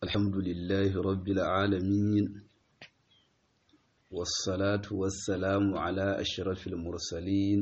الحمد لله رب العالمين والصلاة والسلام على أشرف المرسلين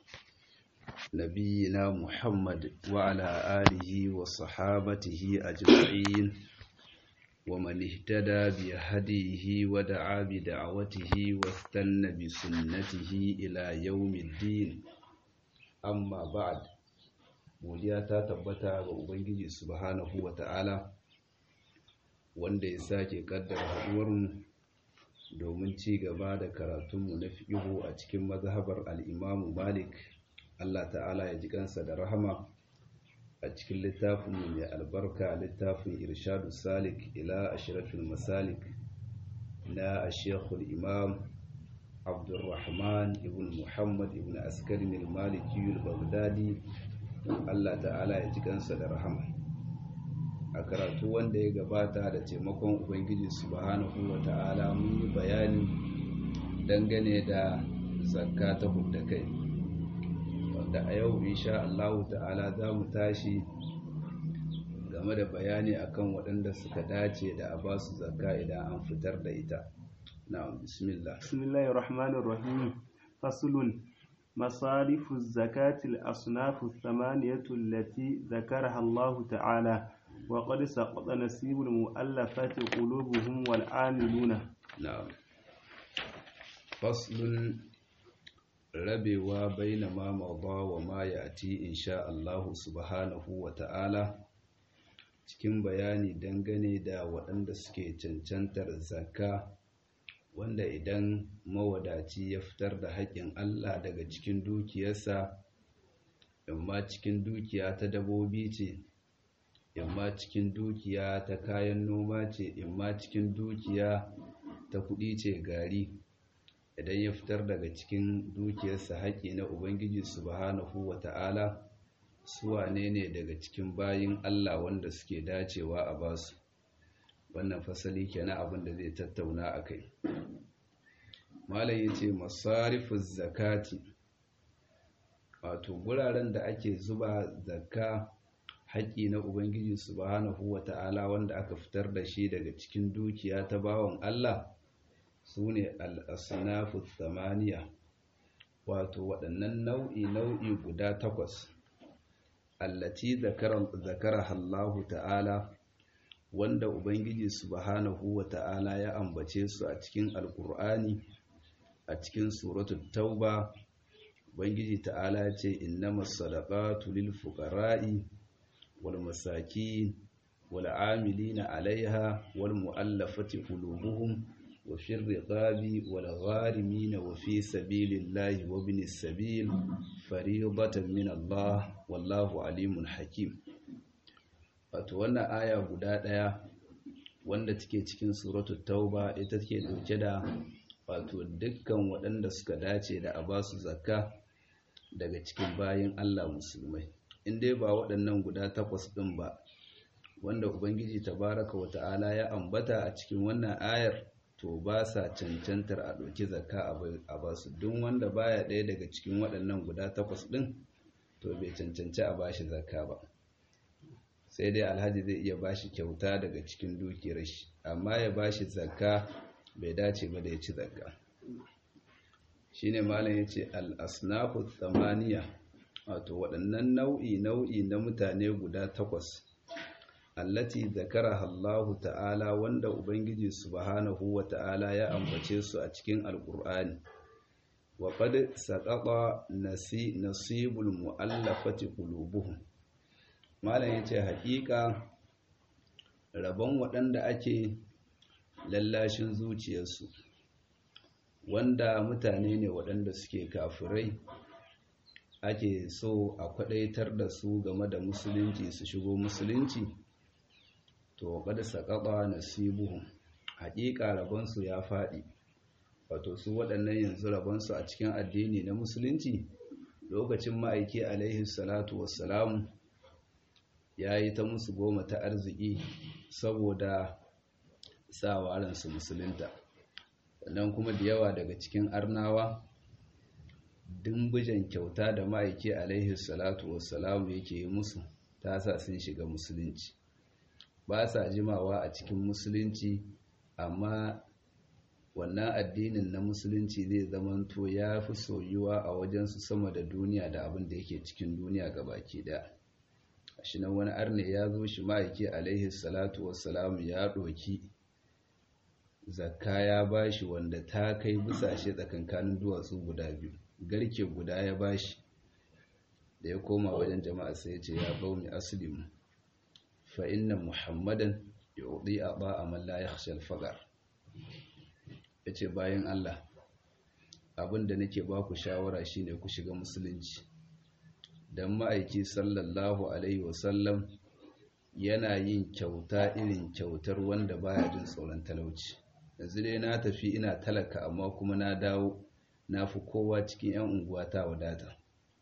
نبينا محمد وعلى آله وصحابته أجمعين ومن اهتدى بهديه ودعا بدعوته واستنى بسنته إلى يوم الدين amma ba'ad godiya ta tabbata ga ubangiji subhanahu wata'ala wanda ya sake kaddara haduwarmu domin ci gaba da karatunmu na fiqhu a cikin mazhabar al-Imam Malik Allah ta'ala ya ji kansa da rahama a cikin littafin mai albarka littafin Irshadu Salik ila Ashrafil Masalik na Sheikhul Imam Abdulrahman ibn Muhammad ibn Askari al-Maliki al-Baghdadi Allah ta'ala ya ji kansa da rahama a karatu wanda ya gabata da taimakon Ubangiji subhanahu wa ta'ala mun yi bayani dangane da zakka ta hudda kai wanda a yau insha Allah ta'ala za mu tashi game da bayani akan waɗanda suka dace da a basu zakka idan an fitar da ita نعم بسم الله بسم الله الرحمن الرحيم فصل مصارف الزكاة الأصناف الثمانية التي ذكرها الله تعالى وقد سقط نسيب المؤلفة قلوبهم والعاملون نعم فصل rabewa baina ma mawda wa ma yati insha Allah subhanahu wa ta'ala cikin bayani dangane da waɗanda suke cancantar zakka wanda idan mawadaci ya fitar da haƙƙin Allah daga cikin dukiyarsa imma cikin dukiya ta dabobi ce imma cikin dukiya ta kayan noma ce imma cikin dukiya ta kuɗi ce gari idan ya fitar daga cikin dukiyarsa haƙƙi na Ubangiji subhanahu wata'ala su wane ne daga cikin bayin Allah wanda suke dacewa a basu wannan fasali kenan abin da zai tattauna a kai malam ya ce masarifus zakati wato guraren da ake zuba zakka haƙƙi na ubangiji subhanahu wata'ala wanda aka fitar da shi daga cikin dukiya ta bawan Allah su ne al'asnafu thamaniya wato waɗannan nau'i nau'i guda takwas allati zakara Allah ta'ala wanda Ubangiji subhanahu wa ta'ala ya ambace su a cikin Alƙur'ani a cikin suratul Tauba Ubangiji ta'ala ce innamas sadaqatu lil fuqara'i wal masakin wal 'amilina 'alayha wal mu'allafati qulubuhum wa fir riqabi wal gharimina wa fi sabilillahi wa ibnis sabil fariidatan min Allah wallahu alimun hakim wato wannan aya guda ɗaya wanda take cikin suratul tauba ita take dauke da wato dukkan waɗanda suka dace da a ba su zakka daga cikin bayin Allah musulmai in dai ba waɗannan guda takwas ɗin ba wanda ubangiji tabaraka wa ta'ala ya ambata a cikin wannan ayar to ba sa cancantar a ɗauki zakka a ba su duk wanda baya ɗaya daga cikin waɗannan guda takwas ɗin to bai cancanci a bashi zakka ba sai dai alhaji zai iya bashi kyauta daga cikin dukiyar shi amma ya bashi zakka bai dace ba da ya ci zakka shine malam yace al-asnafu thamaniya wato waɗannan nau'i nau'i na mutane guda takwas allati zakaraha Allah ta'ala wanda ubangiji subhanahu wa ta'ala ya ambace su a cikin alqur'ani wa qad saqata nasi nasibul mu'allafati qulubuhum malam ya ce haƙiƙa rabon waɗanda ake lallashin zuciyarsu wanda mutane ne waɗanda suke kafirai ake so a kwaɗaitar da su game da musulunci su shigo musulunci to kada saƙaɓa nasibuhum haƙiƙa rabonsu ya faɗi wato su waɗannan yanzu rabonsu a cikin addini na musulunci lokacin ma'aiki alaihi salatu wassalamu ya yi ta musu goma ta arziki saboda sa ransu musulunta sannan kuma da yawa daga cikin arnawa dimbijan kyauta da ma'aiki alaihi salatu wassalamu yake yi musu ta sa sun shiga musulunci ba sa jimawa a cikin musulunci amma wannan addinin na musulunci zai zamanto ya fi soyuwa a wajensu sama da duniya da abin da yake cikin duniya baki daya shi nan wani arne ya zo shi ma'aiki alaihi salatu wassalamu ya ɗoki zakka ya bashi wanda ta kai busashe tsakankanin duwatsu guda biyu garke guda ya bashi da ya koma wajen jama'a sai ya ce ya bauni aslimu fa inna muhammadan yu'ti aba man la yakhsha al-faqr yace bayan Allah abinda nake ba ku shawara shine ku shiga musulunci dan ma'aiki sallallahu alaihi wasallam yana yin kyauta irin kyautar wanda baya jin tsoron talauci yanzu dai na tafi ina talaka amma kuma na dawo na fi kowa cikin 'yan unguwa ta wadata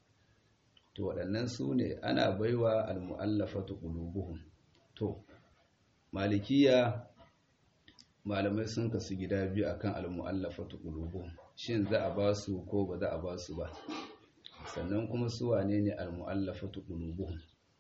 to waɗannan su ne ana baiwa almu'allafatu qulubuhum to malikiya malamai sun kasu gida biyu akan almu'allafatu qulubuhum shin za a ba su ko ba za a ba su ba sannan kuma su wane ne almu'allafatu qulubuhum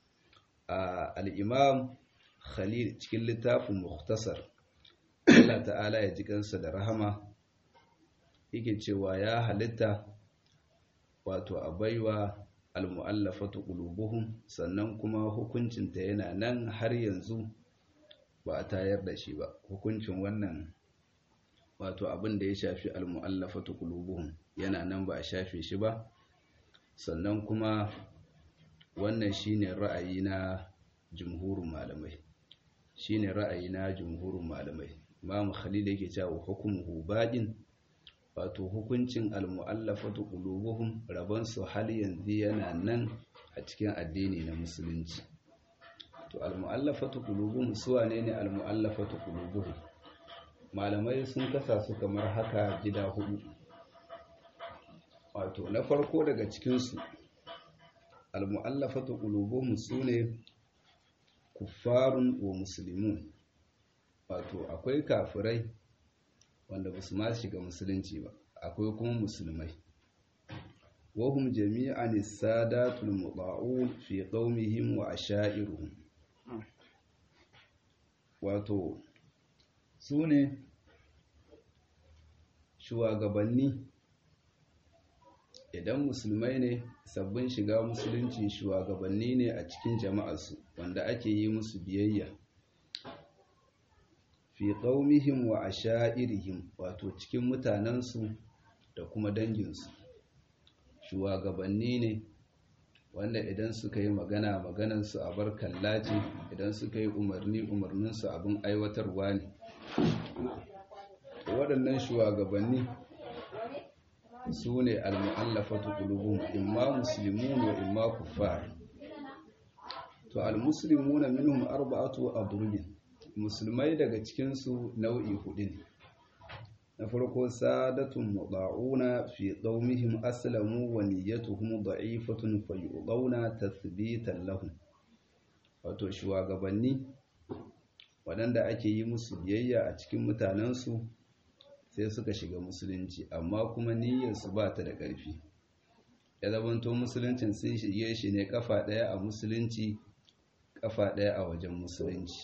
a al-imam khalil cikin littafin mukhtasar Allah ta'ala ya ji kansa da rahama yake cewa ya halitta wato a baiwa almu'allafatu qulubuhum sannan kuma hukuncinta yana nan har yanzu ba a tayar da shi ba hukuncin wannan wato abin da ya shafi almu'allafatu qulubuhum yana nan ba a shafe shi ba sannan kuma wannan shine ra'ayi na jumhurin malamai shine ra'ayi na jumhurin malamai Imam Khalil yake cewa hukumuhu baqin wato hukuncin almu'allafatu qulubuhum rabon su hal yanzu yana nan a cikin addini na musulunci to almu'allafatu qulubuhum su wane ne almu'allafatu qulubuhum malamai sun kasa su kamar haka gida hudu wato na farko daga cikin su almu'allafatu qulubuhum sune kuffarun wa muslimun wato akwai kafirai wanda ba su ma shiga musulunci ba akwai kuma musulmai wahum jami'an sadatul muta'un fi qaumihim wa ashairuhum wato su ne shugabanni idan musulmai ne sabbin shiga musulunci shugabanni ne a cikin jama'arsu wanda ake yi musu biyayya fi qaumihim wa ashairihim wato cikin mutanensu da kuma danginsu shugabanni ne wanda idan suka yi magana maganansu a bar kallaci idan suka yi umarni umarninsu abin aiwatarwa ne waɗannan shugabanni su ne al-mu'allafatu qulubuhum imma muslimun wa imma kuffar to al-muslimuna minhum arba'atu adrubin musulmai daga cikinsu nau'i hudu ne na farko sadatun muda'una fi qaumihim aslamu wa niyyatuhum da'ifatun fayu'dawna tathbitan lahum wato shugabanni waɗanda ake yi musu biyayya a cikin mutanensu sai suka shiga musulunci amma kuma niyyarsu ba ta da ƙarfi ya zamanto musuluncin sun shige shi ne kafa ɗaya a musulunci kafa ɗaya a wajen musulunci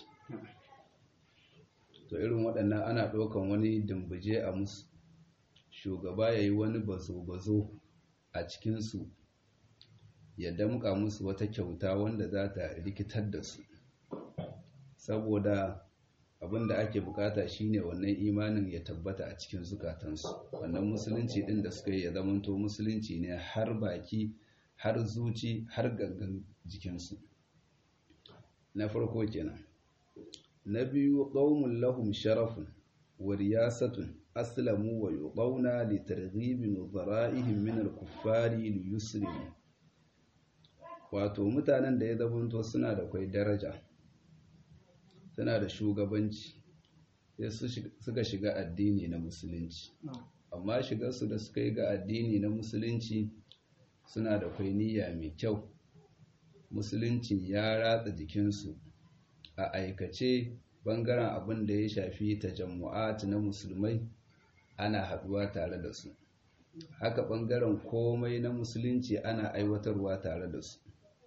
to irin waɗannan ana ɗaukan wani dambuje a musu shugaba ya yi wani bazo-bazo a cikinsu ya damƙa musu wata kyauta wanda za ta rikitar da su saboda abin da ake bukata shine wannan imanin ya tabbata a cikin zukatansu wannan musulunci ɗin da suka yi ya zamanto musulunci ne har baki har zuci har gangan jikinsu na farko kenan na biyu qaumun lahum sharafun wa riyasatun aslamu wa yuqawna li targhibi nuzara'ihim min al-kuffari li yuslimu wato mutanen da ya zabanto suna da kai daraja suna da shugabanci sai suka shiga addini na musulunci amma shigarsu da suka yi ga addini na musulunci suna da kai niyya mai kyau musulunci ya ratsa jikinsu a aikace bangaren abin da ya shafi tajammu'at na musulmai ana haduwa tare da su haka bangaren komai na musulunci ana aiwatarwa tare da su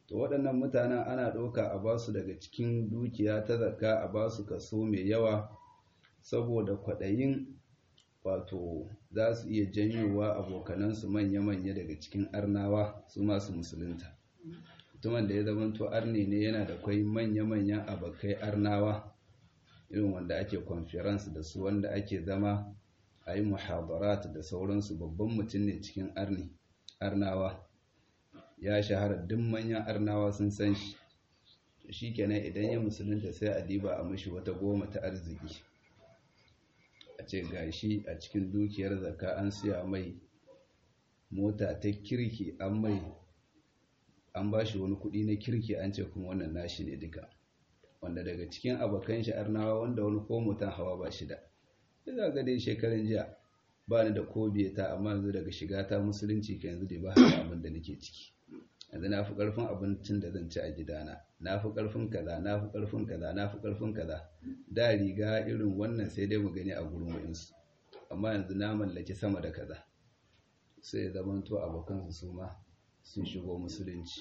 to waɗannan mutanen ana ɗauka a basu daga cikin dukiya ta zakka a basu kaso mai yawa saboda kwaɗayin wato za su iya janyowa abokanansu manya-manya daga cikin arnawa su masu musulunta mutumin da ya zamanto arne ne yana da kwai manya-manyan abokai arnawa irin wanda ake conference da su wanda ake zama a yi muhadarat da sauransu babban mutum ne cikin arni arnawa ya shahara duk manyan arnawa sun san shi shi kenan idan ya musulunta sai a diba a mashi wata goma ta arziki a ce gashi a cikin dukiyar zaka an siya mai mota ta kirki an mai an ba shi wani kudi na kirki an ce kuma wannan nashi ne duka wanda daga cikin abokan shi arnawa wanda wani ko mutan hawa ba shi da za ga dai shekarun jiya ba ni da ko ta amma yanzu daga shiga ta musulunci ka yanzu dai ba haka abin da nake ciki yanzu na fi ƙarfin abincin da zan ci a gidana na fi ƙarfin kaza na fi ƙarfin kaza na fi ƙarfin kaza da riga irin wannan sai dai mu gani a gurin wa'insu amma yanzu na mallaki sama da kaza sai ya zamanto abokansu su ma sun shigo musulunci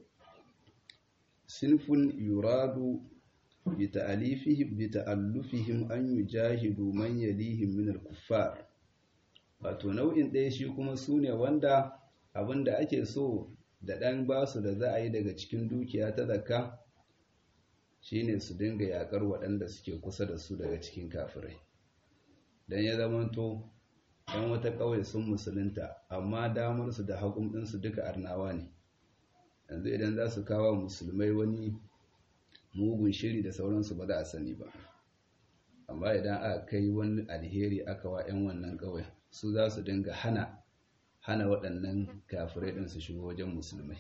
sinfun yuradu bita'alifihim bita'allufihim an yujahidu man yalihim min al-kuffar wato nau'in ɗaya shi kuma sune wanda abinda ake so da ɗan basu da za a yi daga cikin dukiya ta zakka shine su dinga yakar waɗanda suke kusa da su daga cikin kafirai dan ya zamanto dan wata ƙauye sun musulunta amma damar su da haƙum ɗinsu duka arnawa ne yanzu idan za su kawo musulmai wani mugun shiri da sauransu ba za a sani ba amma idan aka kai wani alheri aka wa 'yan wannan ƙauyen su za su dinga hana hana waɗannan kafirai ɗin su shigo wajen musulmai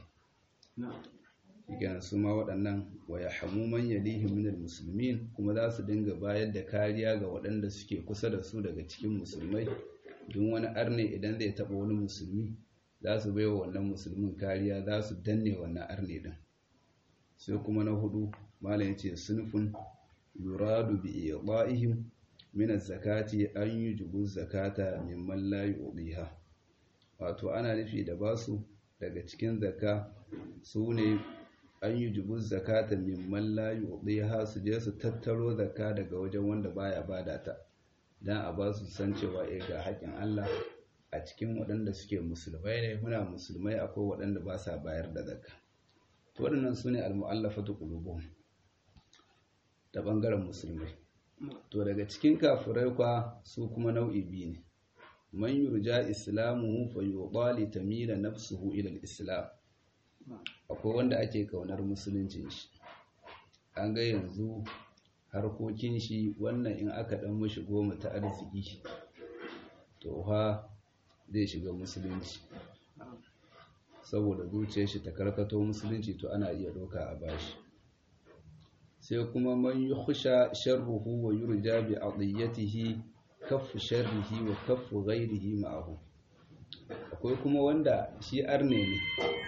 shigen su ma waɗannan waya hamuman yalihim minal musulmin kuma za su dinga bayar da kariya ga waɗanda suke kusa da su daga cikin musulmai don wani arne idan zai taɓa wani musulmi za su baiwa wannan musulmin kariya za su danne wannan arne ɗin sai kuma na hudu malam yace sunfun yuradu bi idaihim min az-zakati an yujibu zakata mimman la yu'diha wato ana nufi da basu daga cikin zakka su ne an yujibu zakata mimman la yu'diha su je su tattaro zakka daga wajen wanda baya bada ta dan a basu san cewa eh ga haƙin Allah a cikin waɗanda suke musulmai ne muna musulmai akwai waɗanda ba sa bayar da zakka to waɗannan su ne al-mu'allafatu qulubuhum ta ɓangaren musulmai to daga cikin kafirai kwa su kuma nau'i biyu ne man yurja islamuhu fa yuqali tamila nafsuhu ila al-islam akwai wanda ake kaunar musuluncin shi an ga yanzu harkokin shi wannan in aka dan mishi goma ta arziki to fa zai shiga musulunci saboda zuciyar shi ta karkato musulunci to ana iya doka a bashi sai kuma man yukhsha sharruhu wa yurja bi adiyatihi kaffu sharrihi wa kaffu ghairihi ma'ahu akwai kuma wanda shi arne ne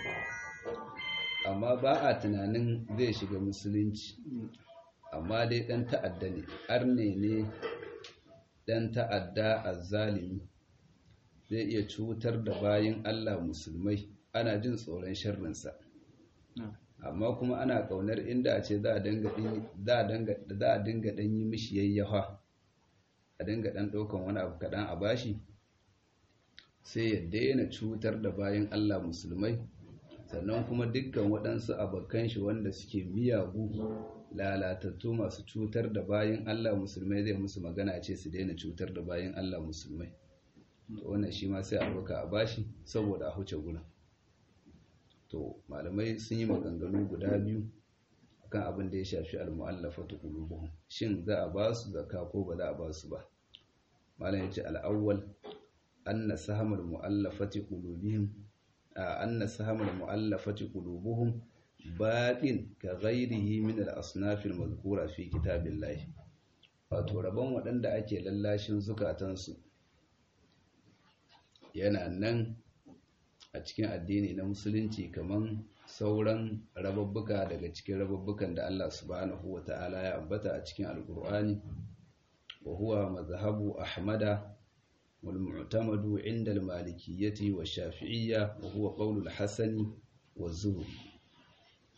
amma ba a tunanin zai shiga musulunci amma dai dan ta'adda ne arne ne dan ta'adda azzalimi zai iya cutar da bayin Allah musulmai ana jin tsoron sharrinsa amma kuma ana kaunar inda a ce za a dinga ɗan yi mishi yayyafa a dinga ɗan ɗaukan wani abu kaɗan a bashi sai ya daina cutar da bayan Allah musulmai sannan kuma dukkan waɗansu abokan shi wanda suke miyagu lalatattu masu cutar da bayan Allah musulmai zai musu magana ce su daina cutar da bayan Allah musulmai to wannan shi ma sai a ɗauka a bashi saboda a huce gurin to malamai sun yi maganganu guda biyu akan abin da ya shafi al-mu'allafatu qulubuhum shin za a ba su zakka ko ba za a ba su ba malam yace al-awwal anna sahamul mu'allafati qulubihim anna sahamul mu'allafati qulubuhum baqin ka ghairihi min al-asnaf al-madhkura fi kitabillahi wato rabon waɗanda ake lallashin zukatansu yana nan a cikin addini na musulunci kaman sauran rababbuka daga cikin rababbukan da Allah subhanahu wa ta'ala ya ambata a cikin alkur'ani wa huwa mazhabu ahmada wal mu'tamadu inda al-malikiyyati wa shafi'iyya wa huwa qawlu al-hasani wa zuhri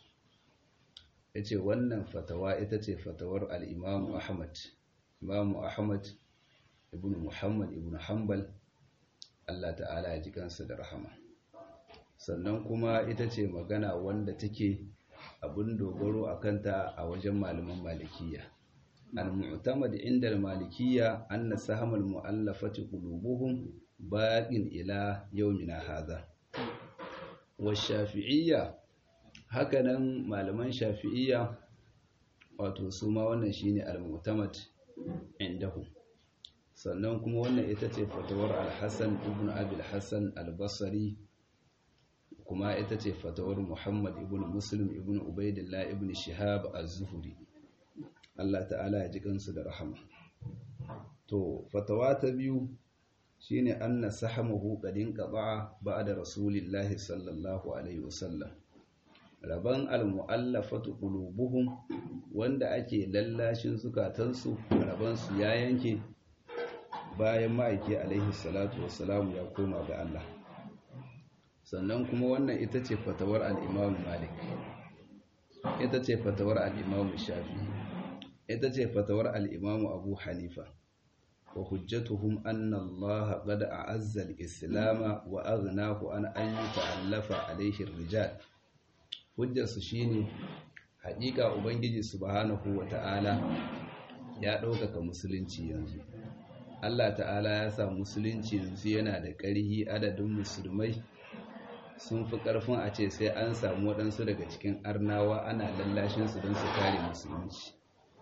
yace wannan fatawa ita ce fatawar al-Imam Ahmad Imam Ahmad ibn Muhammad ibn Hanbal Allah ta'ala ya ji kansa da rahama sannan kuma ita ce magana wanda take abin dogaro a kanta a wajen malaman malikiya al-mu'tamad inda al-malikiyya anna sahamul mu'allafati qulubuhum baqin ila yawmina hadha wa shafi'iyya hakanan malaman shafi'iyya wato su ma wannan shine al-mu'tamad indahum sannan kuma wannan ita ce fatawar al-hasan ibn abi al-hasan al-basri kuma ita ce fatawar Muhammad ibn Muslim ibn Ubaidillah ibn Shihab az-Zuhri Allah ta'ala ya ji kansu da rahama to fatawa ta biyu shine anna sahamahu qadin qada'a ba'da rasulillahi sallallahu alaihi wasallam raban al-mu'allafatu qulubuhum wanda ake lallashin zukatansu raban su ya yanke bayan ma'aiki alaihi salatu wassalamu ya koma ga Allah sannan kuma wannan ita ce fatawar al'imamu malik ita ce fatawar al'imamu shafi ita ce fatawar al'imamu abu hanifa wa hujjatuhum anna Allah qad a'azza al-islama wa aghnahu an an yata'allafa alayhi ar-rijal hujjarsu shine haƙiƙa ubangiji subhanahu wa ta'ala ya ɗaukaka musulunci yanzu Allah ta'ala ya sa musulunci yanzu yana da ƙarhi adadin musulmai sun fi ƙarfin a ce sai an samu waɗansu daga cikin arnawa ana lallashinsu don su kare musulunci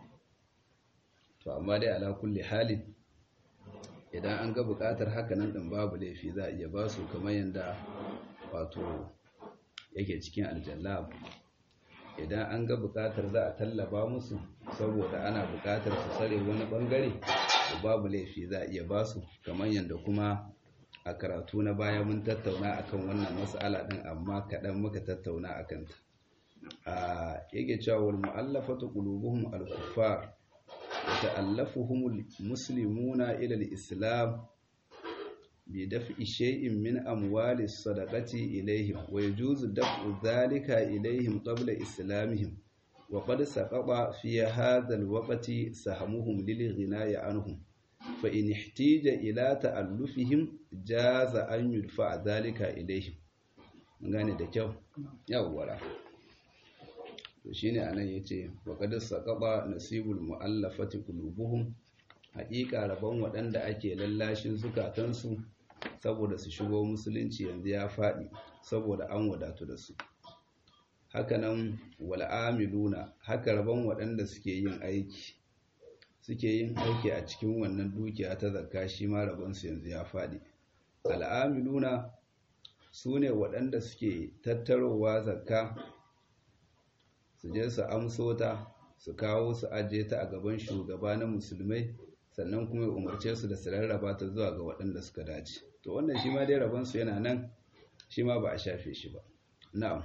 to amma dai ala kulli halin idan an ga buƙatar hakanan ɗin babu laifi za a iya ba su kamar yadda wato yake cikin aljallab idan an ga buƙatar za a tallaba musu saboda ana buƙatar su tsare wani ɓangare to babu laifi za a iya ba su kamar yadda kuma a karatu na baya mun tattauna akan wannan mas'ala din amma kaɗan muka tattauna akan ta a yake cewa wal mu'allafatu qulubuhum al-kuffar wa ta'allafuhum al-muslimuna ila al-islam bi daf'i shay'in min amwali sadaqati ilayhim wa yajuzu daf'u dhalika ilayhim qabla islamihim wa qad saqata fi hadha al-waqti sahmuhum lil ghina'i anhum فإن احتيج إلى تألفهم جاز أن يدفع ذلك إليهم gane da kyau yawwara to shine anan yace wa qad saqaba nasibul muallafati qulubuhum haƙiƙa rabon waɗanda ake lallashin zukatansu saboda su shigo musulunci yanzu ya faɗi saboda an wadatu da su hakanan wal amiluna haka rabon waɗanda suke yin aiki suke yin aiki a cikin wannan dukiya ta zakka shi ma rabonsu yanzu ya faɗi al'amiluna su ne waɗanda suke tattarowa zakka su je su amso ta su kawo su ajiye ta a gaban shugaba na musulmai sannan kuma ya umarce su da su rarraba ta zuwa ga waɗanda suka dace to wannan shi ma dai rabonsu yana nan shi ma ba a shafe shi ba na'am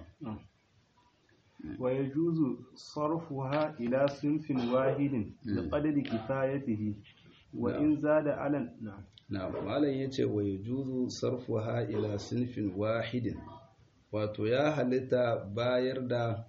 ويجوز صرفها إلى صنف واحد بقدر كفايته وإن زاد على نعم نعم malam yace wa yajuzu sarfuha ila sinfin wahidin wato ya halitta bayar da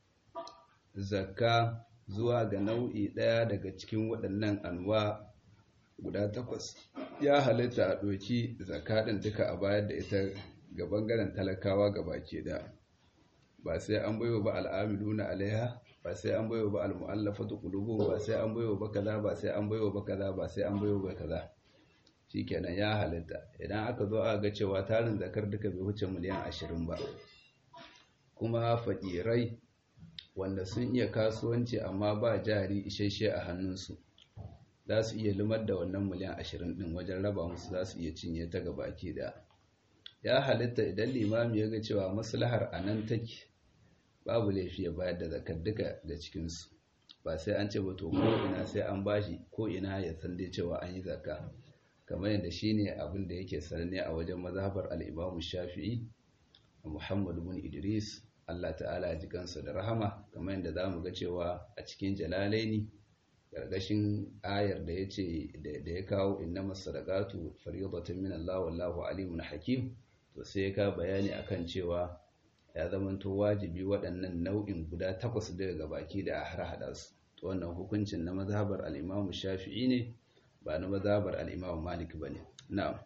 zakka zuwa ga nau'i daya daga cikin waɗannan anwa guda takwas ya halitta a ɗoki zakka ɗin duka a bayar da ita ga bangaren talakawa ga baki daya ba sai an baiwa ba al'amiluna alaiha ba sai an baiwa ba almu'allafatu qulubuhum ba sai an baiwa ba kaza ba sai an baiwa ba kaza ba sai an baiwa ba kaza shikenan ya halitta idan aka zo aka ga cewa tarin zakar duka bai wuce miliyan 20 ba kuma fakirai wanda sun iya kasuwanci amma ba jari isasshe a hannunsu za su iya lumar da wannan miliyan 20 din wajen raba musu za su iya cinye ta gabaki da ya halitta idan limami ya ga cewa maslahar a nan take babu laifi ya bayar da zakar duka da cikinsu ba sai an ce ba to ko ina sai an bashi ko ina ya san dai cewa an yi zakka kamar yadda shine abin da yake sananne a wajen mazhabar al-Imam Shafi'i Muhammad ibn Idris Allah ta'ala ya ji kansa da rahama kamar yadda zamu ga cewa a cikin Jalalaini gargashin ayar da yace da ya kawo innamas sadaqatu fariyadatan min Allah wallahu alimun hakim to sai ya ka bayani akan cewa ya zamanto wajibi waɗannan nau'in guda takwas daga baki da a har hada su to wannan hukuncin na mazhabar al-Imam Shafi'i ne ba na mazhabar al-Imam Malik bane na'am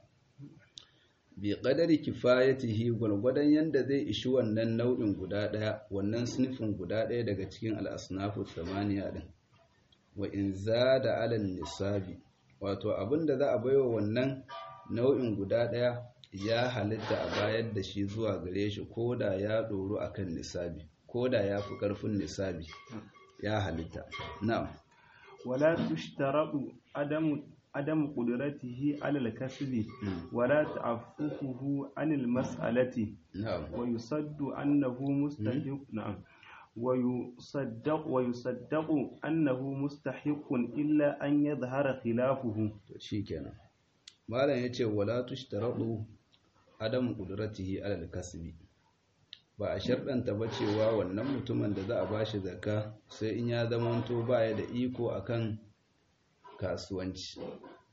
bi qadari kifayatihi gwargwadon yanda zai ishi wannan nau'in guda daya wannan sunfin guda daya daga cikin al-asnafu samaniya din wa in zada ala nisabi wato abinda za a baiwa wannan nau'in guda daya ya halitta a bayar da shi zuwa gare shi koda ya doro akan nisabi koda ya fi karfin nisabi ya halitta na'am wala tushtaradu adamu عدم قدرته على الكسب ولا تعففه عن المسألة نعم ويصد أنه مستحق نعم ويصدق ويصدق أنه مستحق إلا أن يظهر خلافه شيكنا malam yace wala tushtaradu adam qudratihi ala al-kasbi ba a sharɗanta ba cewa wannan mutumin da za a bashi zakka sai in ya zamanto baya da iko akan kasuwanci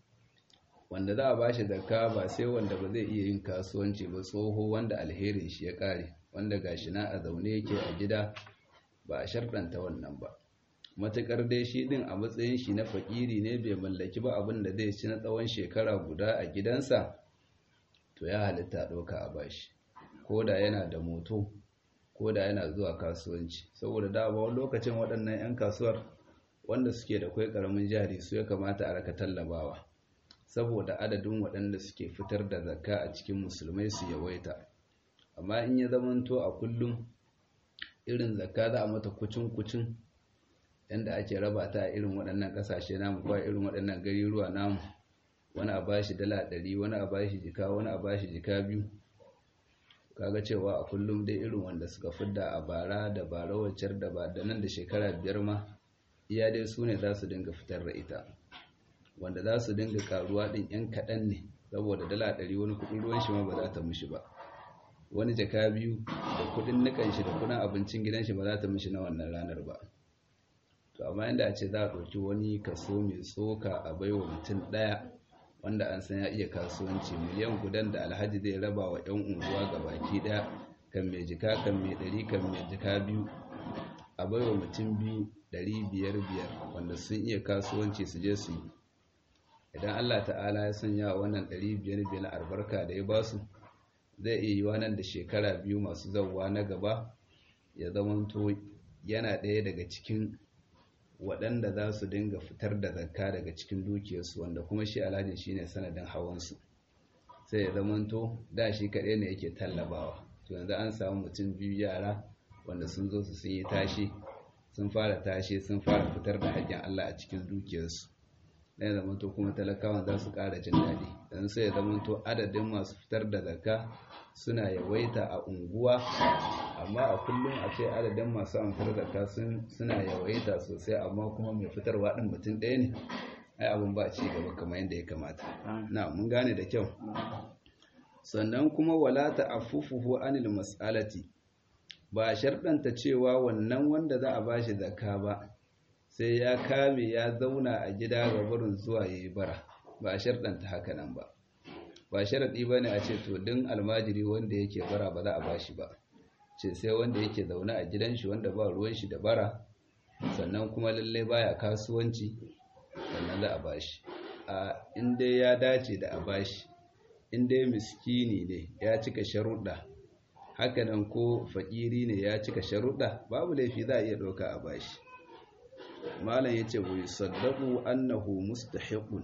wanda za a ba shi zakka ba sai wanda ba zai iya yin kasuwanci ba tsoho wanda alherin shi ya kare wanda gashi na a zaune yake a gida ba a sharɗanta wannan ba matuƙar dai shi ɗin a matsayin shi na fakiri ne bai mallaki ba abin da zai ci na tsawon shekara guda a gidansa to ya halitta ɗauka a bashi ko da yana da moto ko da yana zuwa kasuwanci saboda da ba lokacin waɗannan 'yan kasuwar wanda suke da kwai karamin jari su ya kamata a raka tallabawa saboda adadin waɗanda suke fitar da zakka a cikin musulmai su yawaita amma in ya zamanto a kullum irin zakka za a mata kucin-kucin yadda ake raba ta a irin waɗannan ƙasashe namu ko irin waɗannan gariruwa namu wani a bashi dala ɗari wani a bashi jika wani a bashi jika biyu kaga cewa a kullum dai irin wanda suka fidda a bara da bara waccar da ba da nan da shekara biyar ma iya dai su ne za su dinga fitar da ita wanda za su dinga karuwa ɗin yan kaɗan ne saboda dala ɗari wani kuɗin ruwan shi ma ba za ta mishi ba wani jaka biyu da kuɗin nikan shi da kuɗin abincin gidan shi ba za ta mishi na wannan ranar ba to amma yanda a ce za a ɗauki wani kaso mai tsoka a baiwa mutum ɗaya wanda an san ya iya kasuwanci miliyan gudan da alhaji zai raba wa 'yan unguwa ga baki ɗaya kan mai jika kan mai ɗari kan mai jika biyu a baiwa mutum biyu ɗari biyar biyar wanda sun iya kasuwanci su je su yi idan Allah ta'ala ya sanya wannan ɗari biyar biyar albarka da ya ba su zai iya yi nan da shekara biyu masu zauwa na gaba ya zamanto yana ɗaya daga cikin waɗanda za su dinga fitar da zakka daga cikin dukiyarsu wanda kuma shi alhajin shi ne sanadin hawansu sai ya zamanto da shi kaɗai ne yake tallabawa to yanzu an samu mutum biyu yara wanda sun zo su sun yi tashi sun fara tashi sun fara fitar da haƙƙin Allah a cikin dukiyarsu ɗaya zamanto kuma talakawan za su ƙara jin daɗi don sai ya zamanto adadin masu fitar da zakka suna yawaita a unguwa amma a kullum a ce adadin masu amfar zakka suna yawaita sosai amma kuma mai fitarwa ɗin mutum ɗaya ne ai abin ba ci gaba kamar yadda ya kamata na mun gane da kyau sannan kuma wala ta'affufuhu anil mas'alati ba sharɗanta cewa wannan wanda za a bashi zakka ba sai ya kame ya zauna a gida ga barin zuwa yayi bara ba sharɗanta haka nan ba ba sharaɗi ba ne a ce to din almajiri wanda yake bara ba za a bashi ba ce sai wanda yake zaune a gidan shi wanda ba ruwan shi da bara sannan kuma lallai baya kasuwanci sannan za a bashi a inda ya dace da a bashi inda miskini ne ya cika sharuɗa hakanan ko fakiri ne ya cika sharuɗa babu laifi za a iya ɗauka a bashi malam ya ce wai saddaku annahu mustahiqun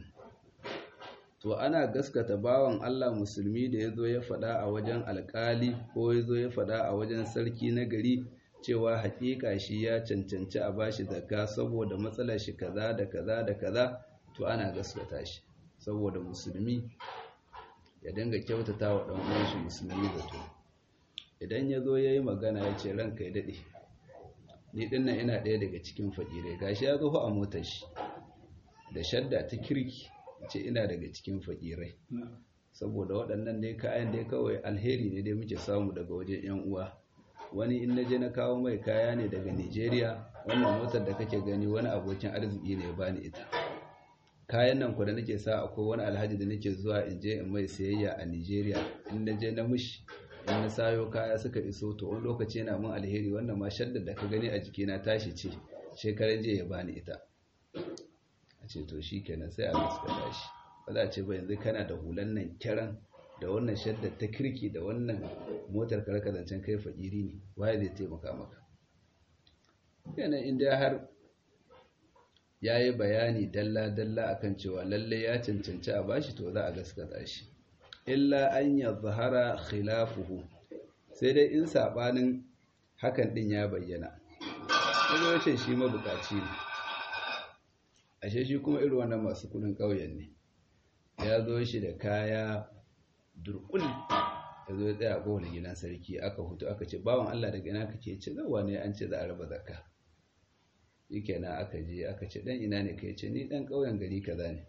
to ana gaskata bawan Allah musulmi da ya zo ya faɗa a wajen alƙali ko ya zo ya faɗa a wajen sarki na gari cewa haƙiƙa shi ya cancanci a bashi zakka saboda matsalar shi kaza da kaza da kaza to ana gaskata shi saboda musulmi ya dinga kyautata wa ɗan uwan shi musulmi zato idan ya zo ya yi magana ya ce ranka ya daɗe ni ɗin nan ina ɗaya daga cikin fakirai gashi ya zo a motar shi da shadda ta kirki ce ina daga cikin fakirai saboda waɗannan dai kayan dai kawai alheri ne dai muke samu daga wajen yan uwa wani in naje na kawo mai kaya ne daga Nigeria wannan motar da kake gani wani abokin arziki ne ya bani ita kayan nan ku da nake sa akwai wani alhaji da nake zuwa in je in mai sayayya a Nigeria in naje na mushi in na sayo kaya suka iso to wani lokaci yana mun alheri wannan ma shaddar da ka gani a jikina tashi ce shekaran jiya ya bani ita a ce to shi kenan sai a gaskata shi ba za a ce ba yanzu kana da hulan nan kiran da wannan shaddar ta kirki da wannan motar karkadancin kai fakiri ne waye zai taimaka maka yana inda har ya yi bayani dalla-dalla akan cewa lalle ya cancanci a bashi to za a gaskata shi illa an ya zahara khilafuhu sai dai in saɓanin hakan ɗin ya bayyana kuma ya ce shi mabukaci ne ashe shi kuma irin wannan masu kudin ƙauyen ne ya zo shi da kaya durkul ya zo ya tsaya kowane gidan sarki aka hutu aka ce bawan Allah daga ina kake ce zawa ne an ce za a raba zakka yake na aka je aka ce dan ina ne kai ce ni dan ƙauyen gari kaza ne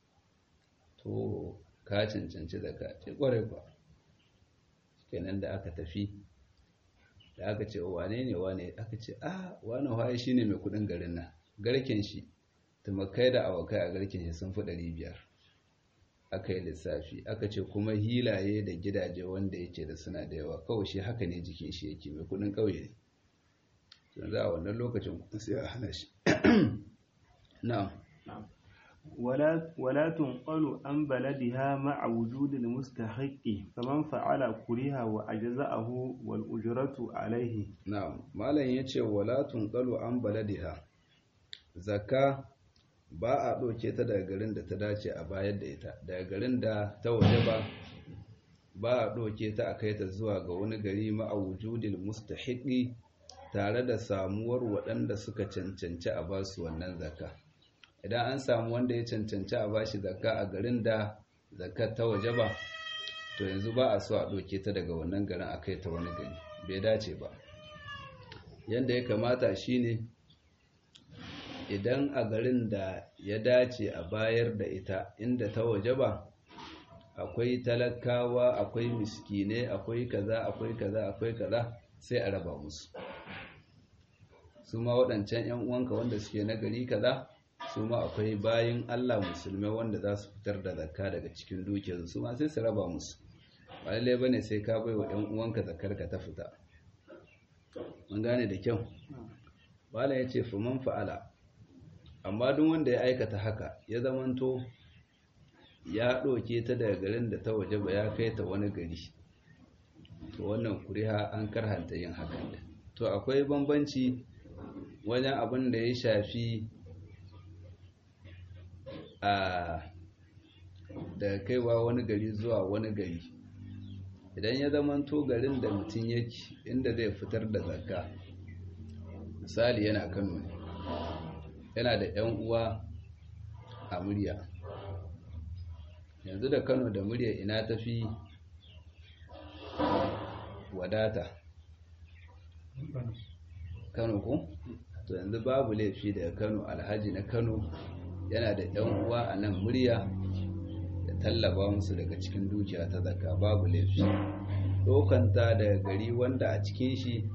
to ka cancanci zakka ce kwarai kwa kenan da aka tafi da aka ce wane ne wane aka ce ah wane waye shine mai kudin garin nan garken shi tumakai da awakai a garken shi sun fi ɗari biyar aka yi lissafi aka ce kuma hilaye da gidaje wanda yake da suna da yawa kawai shi haka ne jikin shi yake mai kudin ƙauye ne yanzu a wannan lokacin kuma sai a hana shi na'am ولا ولا تنقل عن بلدها مع وجود المستحق فمن فعل كره وأجزأه والأجرة عليه na'am malam yace wala tunqalu an baladiha zakka ba a ɗauke ta daga garin da ta dace a bayar da ita daga garin da ta waje ba ba a ɗauke ta a kai ta zuwa ga wani gari ma'a wujudil mustahiqi tare da samuwar waɗanda suka cancanci a basu wannan zakka idan an samu wanda ya cancanci a bashi zakka a garin da zakkar ta waje ba to yanzu ba a so a ɗauke ta daga wannan garin a kai ta wani gari bai dace ba yanda ya kamata shine idan a garin da ya dace a bayar da ita inda ta waje ba akwai talakawa akwai miskine akwai kaza akwai kaza akwai kaza sai a raba musu su ma waɗancan 'yan uwanka wanda suke na gari kaza su ma akwai bayin Allah musulmai wanda za su fitar da zakka daga cikin dukiyarsu su ma sai su raba musu ba lallai bane sai ka bai wa 'yan uwanka zakkar ka ta fita mun gane da kyau bala ya ce fuman fa'ala amma duk wanda ya aikata haka ya zamanto ya ɗauke ta daga garin da ta waje ba ya kai ta wani gari to wannan kuriha an karhanta yin hakan da to akwai bambanci wajen abin da ya shafi a da kaiwa wani gari zuwa wani gari idan ya zamanto garin da mutum yake inda zai fitar da zakka misali yana kano ne yana da 'yan uwa a murya yanzu da kano da murya ina tafi wadata kano ko to yanzu babu laifi daga kano alhaji na kano yana da 'yan uwa a nan murya da tallaba musu daga cikin dukiya ta zaka babu laifi dokanta daga gari wanda a cikin shi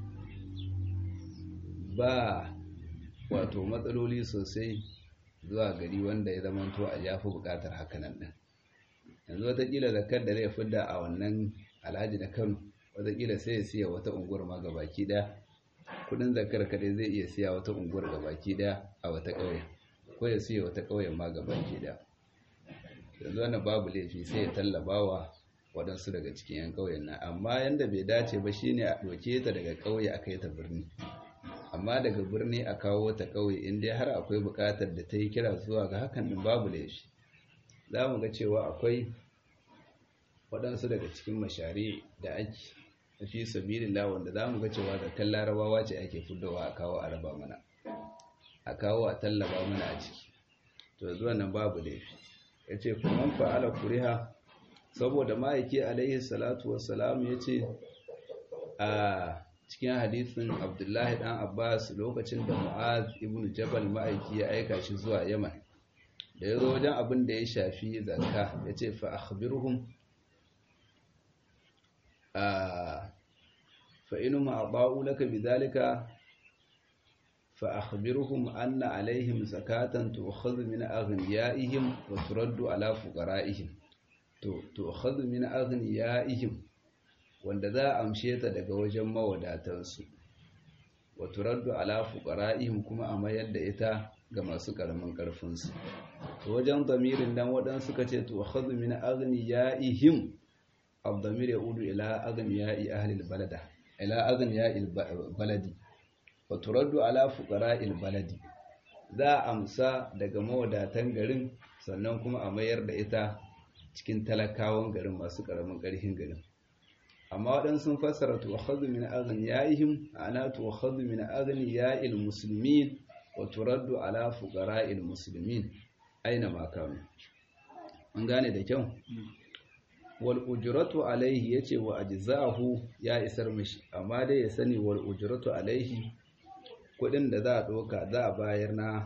ba wato matsaloli sosai zuwa gari wanda ya zamanto a yafi bukatar hakanan din yanzu watakila zakar da zai fidda a wannan alhaji na kano watakila sai ya siya wata unguwar ma gabaki daya kudin zakar kadai zai iya siya wata unguwar gabaki daya a wata ƙauye ko ya siya wata ƙauyen ma gabaki daya yanzu wannan babu laifi sai ya tallabawa waɗansu daga cikin 'yan ƙauyen nan amma yanda bai dace ba shine a ɗauke ta daga ƙauye a kai ta birni amma daga birni a kawo ta ƙauye inda har akwai buƙatar da ta yi kira zuwa ga hakan din babu laifi za mu ga cewa akwai waɗansu daga cikin mashari da ake fi sabilillah wanda za mu ga cewa zakan larabawa ce ake fuddawa a kawo a raba mana a kawo a tallaba mana a ciki to zuwa nan babu laifi ya ce kuma fa'ala kuriha saboda ma'aiki alaihi salatu wassalam ya ce a cikin hadisin abdullahi dan abbas lokacin da mu'az ibn jabal ma'aiki ya aika shi zuwa yaman da ya zo wajen abin da ya shafi zakka ya ce fa akhbirhum fa inu ma'aba'u laka bidhalika fa akhbirhum anna alaihim zakatan tu'khadhu min aghniyaihim wa turaddu ala fuqara'ihim to tu'khadhu min aghniyaihim wanda za a amshe ta daga wajen mawadatansu wa turaddu ala fuqara'ihim kuma a mayar da ita ga masu karamin karfin su to wajen damirin nan wadan suka ce to khadhu min aghniyaihim ad-damir yaudu ila aghniyai ahli al-balada ila aghniyai baladi wa turaddu ala fuqara'il baladi za a amsa daga mawadatan garin sannan kuma a mayar da ita cikin talakawan garin masu karamin karfin garin amma waɗansu sun fassara tuwakhadhu min aghniyaihim ana tuwakhadhu min aghniya'il muslimin wa turaddu ala fuqara'il muslimin aina ma kanu an gane da kyau wal ujratu alaihi yace wa ajza'ahu ya isar mishi amma dai ya sani wal ujratu alaihi kudin da za a doka za a bayar na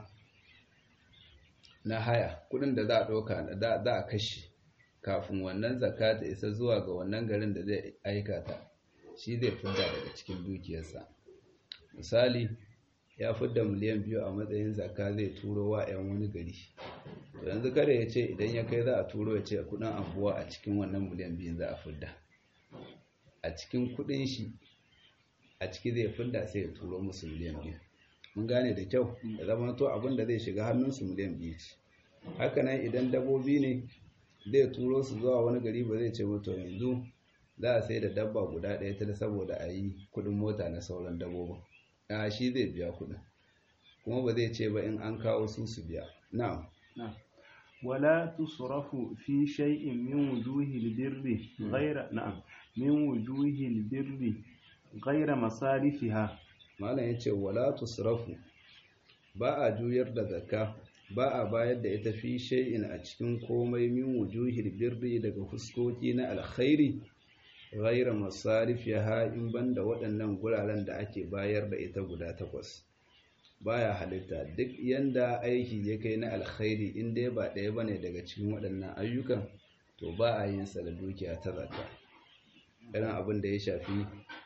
na haya kudin da za a doka za a kashe kafin wannan zakka ta isa zuwa ga wannan garin da zai aikata shi zai fidda daga cikin dukiyarsa misali ya fidda miliyan biyu a matsayin zakka zai turo wa 'yan wani gari to yanzu kada ya ce idan ya kai za a turo ya ce kudin abuwa a cikin wannan miliyan biyun za a fidda a cikin kudin shi a ciki zai fidda sai ya turo musu miliyan biyu mun gane da kyau da zama to abin da zai shiga hannunsu miliyan biyu ce hakanan idan dabobi ne zai turo su zuwa wani gari ba zai ce mutu yanzu za a sai da dabba guda ɗaya ta saboda a yi kudin mota na sauran dabbobin a shi zai biya kudin kuma ba zai ce ba in an kawo su su biya na'am ولا تصرف في شيء من وجوه البر غير نعم من وجوه البر غير مصارفها malam yace wala tusrafu ba a juyar da zakka ba a bayar da ita fi shay'in a cikin komai min wujuhil birri daga fuskoki na alkhairi ghayra masarifiha in banda waɗannan guraren da ake bayar da ita guda takwas baya halitta duk yanda aiki ya kai na alkhairi in dai ba ɗaya bane daga cikin waɗannan ayyukan to ba a yin sa da dukiya ta zakka irin abin da ya shafi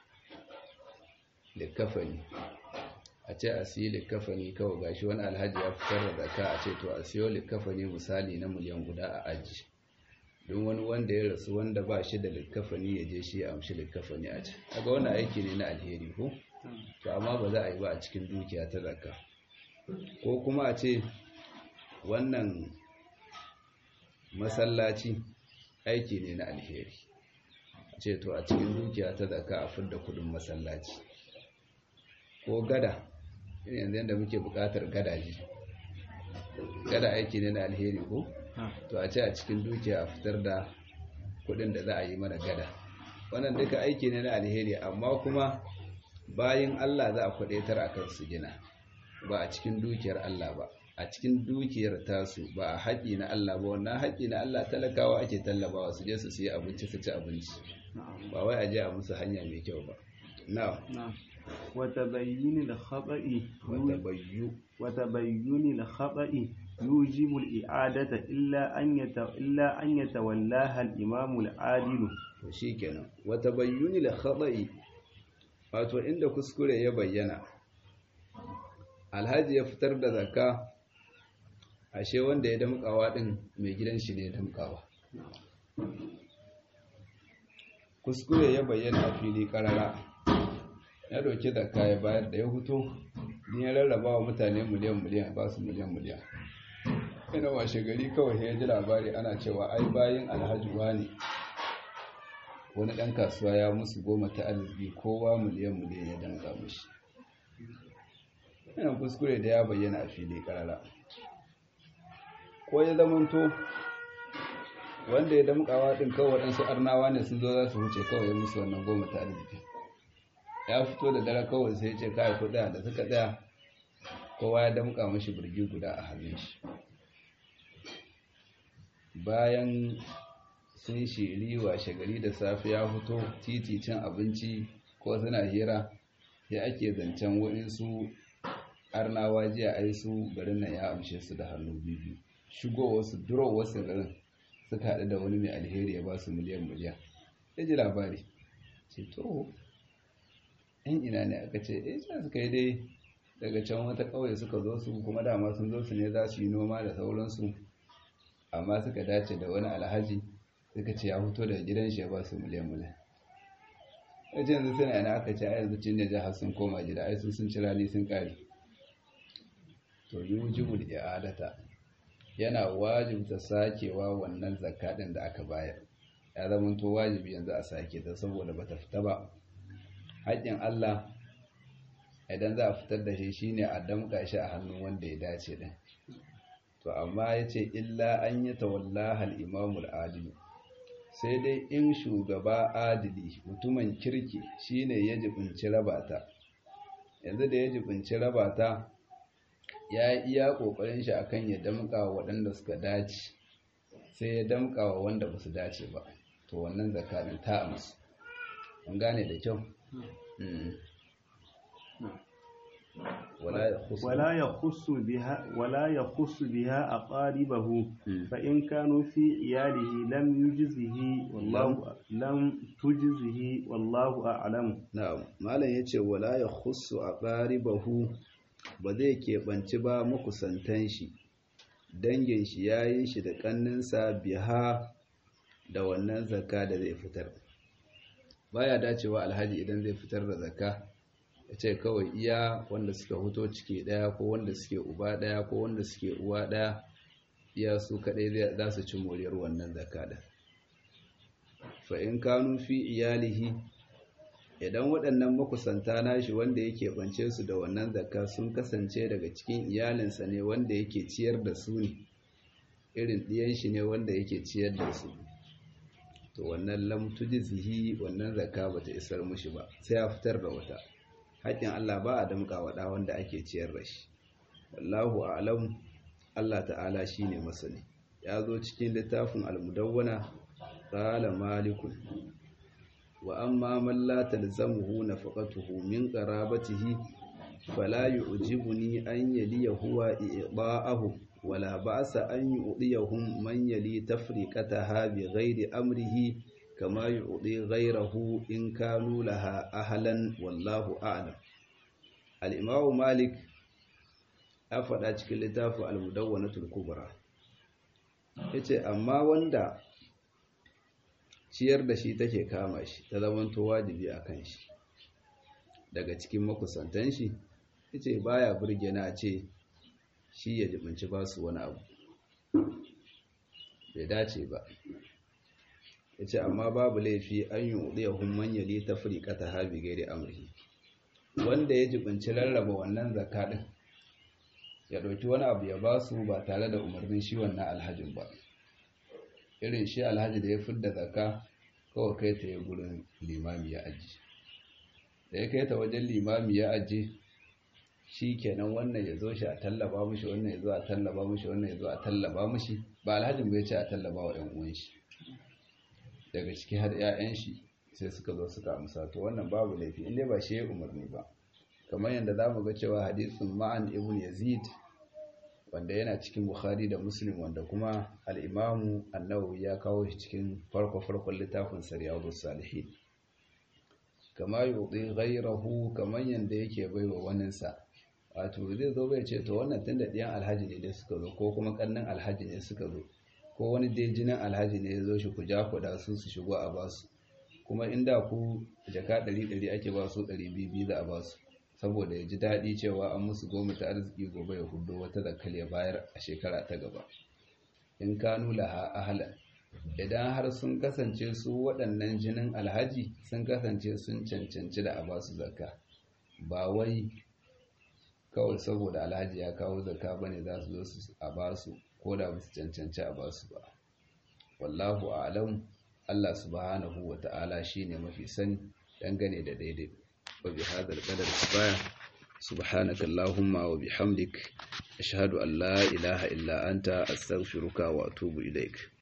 likafani a ce a siyi likafani kawai gashi wani alhaji ya fitar da zaka a ce to a siyo likafani misali na miliyan guda a aji don wani wanda ya rasu wanda ba shi da likafani ya je shi ya amshi likafani a ci kaga wannan aiki ne na alheri ko to amma ba za a yi ba a cikin dukiya ta zakka ko kuma a ce wannan masallaci aiki ne na alheri a ce to a cikin dukiya ta zakka a fidda kudin masallaci ko gada yanzu yadda muke bukatar gadaji gada aiki ne na alheri ko to a ce a cikin dukiya a fitar da kudin da za a yi mana gada wannan duka aiki ne na alheri amma kuma bayan Allah za a kwadaitar a kan su gina ba a cikin dukiyar Allah ba a cikin dukiyar tasu ba a haƙi na Allah ba wannan haƙi na Allah talakawa ake tallabawa su je su siya abinci su ci abinci ba wai a je a musu hanya mai kyau ba na'am وتبين الخطأ وتبين وتبين الخطأ يوجب الإعادة إلا أن يت... إلا أن يتولاها الإمام العادل shikenan وتبين الخطأ wato inda kuskure ya bayyana alhaji ya fitar da zakka ashe wanda ya damkawa din mai gidan shi ne ya damkawa kuskure ya bayyana a fili karara ya doki zakka ya bayar da ya huto ni ya rarraba wa mutane miliyan miliyan ba su miliyan miliyan ina washe gari kawai ya ji labari ana cewa ai bayan alhaji wani wani ɗan kasuwa ya musu goma ta arziki kowa miliyan miliyan ya danka mushi yana kuskure da ya bayyana a fili karara ko ya zamanto wanda ya damkawa ɗin kawai waɗansu arnawa ne sun zo za su wuce kawai ya musu wannan goma ta arziki ya fito da dare kawai sai ce kai kuɗa da suka tsaya kowa ya damka mashi birgi guda a hannun shi bayan sun shiri washe gari da safe ya fito titi cin abinci ko suna hira sai ake zancen waɗansu arnawa jiya ai su garin nan ya amshe su da hannu biyu shigo wasu duro wasu garin suka haɗu da wani mai alheri ya ba su miliyan miliyan ya ji labari ce to yan ina ne aka ce eh sai suka yi dai daga can wata ƙauye suka zo su kuma dama sun zo su ne za su yi noma da sauransu amma suka dace da wani alhaji suka ce ya fito daga gidan shi ya ba su miliyan miliyan yace yanzu suna yana aka ce ai yanzu cin da jihar sun koma gida ai sun ci rani sun kare to yujibul i'adata yana wajibta sakewa wannan zakka din da aka bayar ya zama to wajibi yanzu a sake ta saboda bata fita ba haƙƙin Allah idan za a fitar da shi shine a damƙa shi a hannun wanda ya dace din to amma yace illa an yi tawallaha al-imamul adil sai dai in shugaba adili mutumin kirki shine ya jibinci rabata yanzu da ya jibinci rabata ya yi iya ƙoƙarin shi akan ya damƙa wa waɗanda suka dace sai ya damƙa wa wanda ba su dace ba to wannan zakarin ta amsu an gane da kyau ولا يخص بها ولا يخص بها أقاربه فإن كانوا في عياله لم يجزه والله لم تجزه والله أعلم نعم ما لا يتي ولا يخص أقاربه ba zai keɓanci ba makusantan shi dangin shi yayin shi da ƙanninsa biha da wannan zakka da zai fitar baya dacewa alhaji idan zai fitar da zakka ya ce kawai iya wanda suka fito ciki ɗaya ko wanda suke uba ɗaya ko wanda suke uwa ɗaya iya su kaɗai za su ci moriyar wannan zakka da fa in kanu fi iyalihi idan waɗannan makusanta nashi wanda yake bance su da wannan zakka sun kasance daga cikin iyalinsa ne wanda yake ciyar da su ne irin ɗiyan shi ne wanda yake ciyar da su to wannan lam tujzihi wannan zakka bata isar mushi ba sai ya fitar da wata haƙƙin Allah ba a damƙa wa ɗa wanda ake ciyar da shi wallahu a'lam Allah ta'ala shine masani ya zo cikin littafin al-mudawwana qala malikun wa amma man la talzamuhu nafaqatuhu min qarabatihi fala yu'jibuni an yaliya huwa i'da'ahu wala ba'sa an yu'diyahum man yali tafriqataha bi ghairi amrihi kama yu'di ghayrahu in kanu laha ahlan wallahu a'lam al-imam malik ya faɗa cikin littafin al-mudawwanatul kubra yace amma wanda ciyar da shi take kama shi ta zamanto wajibi a kan shi daga cikin makusantan shi yace baya burge na ce shi ya jibinci ba su wani abu bai dace ba yace amma babu laifi an yi udiyahum man yali tafriqata ha bi ghairi amrihi wanda ya jibinci rarraba wannan zakka din ya dauki wani abu ya ba su ba tare da umarnin shi wannan alhajin ba irin shi alhaji da ya fidda zakka kawai kai ta yi gurin limami ya aji da ya kai ta wajen limami ya aji shi kenan wannan ya zo shi a tallaba mushi wannan ya zo a tallaba mushi wannan ya zo a tallaba mushi ba alhajin bai ce a tallaba wa 'yan uwan shi daga ciki har 'ya'yan shi sai suka zo suka amsa to wannan babu laifi inda ba shi ya umarni ba kamar yadda za mu ga cewa hadisin ma'an ibn yazid wanda yana cikin bukhari da muslim wanda kuma al'imamu annawawi ya kawo shi cikin farko-farkon littafin sariyar salihin kama yi gairahu kamar yadda yake baiwa waninsa wato zai zo bai ce to wannan tun da ɗiyan alhaji ne dai suka zo ko kuma ƙannin alhaji ne suka zo ko wani dai jinin alhaji ne ya zo shi ku ja ku da su su shigo a basu kuma inda ku jaka ɗari ɗari ake ba su ɗari biyu za a basu saboda ya ji daɗi cewa an musu goma ta arziki gobe ya hudu wata zakal ya bayar a shekara ta gaba in kanu laha ahlan idan har sun kasance su waɗannan jinin alhaji sun kasance sun cancanci da a basu zakka ba wai kawai saboda alhaji ya kawo zakka bane za su zo su a basu ko da ba su cancanci a basu ba wallahu a'lam Allah subhanahu wa ta'ala shine mafi sani dangane da daidai وبهذا القدر كفاية سبحانك اللهم وبحمدك أشهد أن لا إله إلا أنت أستغفرك وأتوب إليك